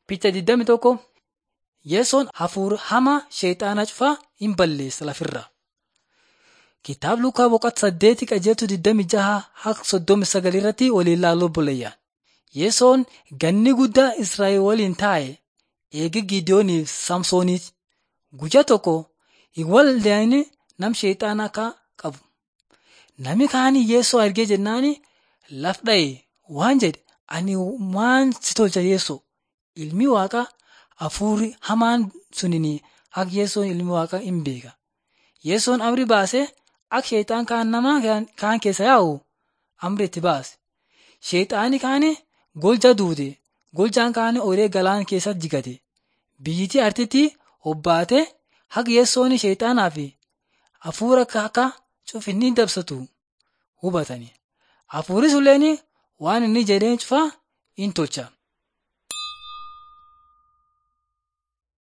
Picha 21 Yesoon hafuura hamaa sheexaana cufaa hin balleessa lafirra. Kitaaba Lukaa boqonnaa saddeeti qajeeltu 26 hanga 39 irratti waliin ilaaluu bulayya. Yesoon ganni guddaa Israa'el waliin taa'e eegi Gideooniif Samsooniiti. Guyyaa tokko hin waldaane nam sheexaana akka qabu. Nami kaanii Yesoo argee jennaan laf dha'e waan jedhe ani maan si tolcha Yesoo ilmi waaqaa hafuurri hamaan sunini akka Yesoon ilmi waaqaa hin beeka. Yesoon amri baasee akka sheexaan kaan nama kaan keessa yaa'u amri itti baase. Sheexaani kaane golja duute goljaan kaane oolee galaan keessa jigate. Biyyittii artitti hobbaate haqa Yesoon sheexaanaa fi hafuura akka cufinni dabsatu hubatani. Hafuurri sulleen waan inni jedheen cufaa in tolcha.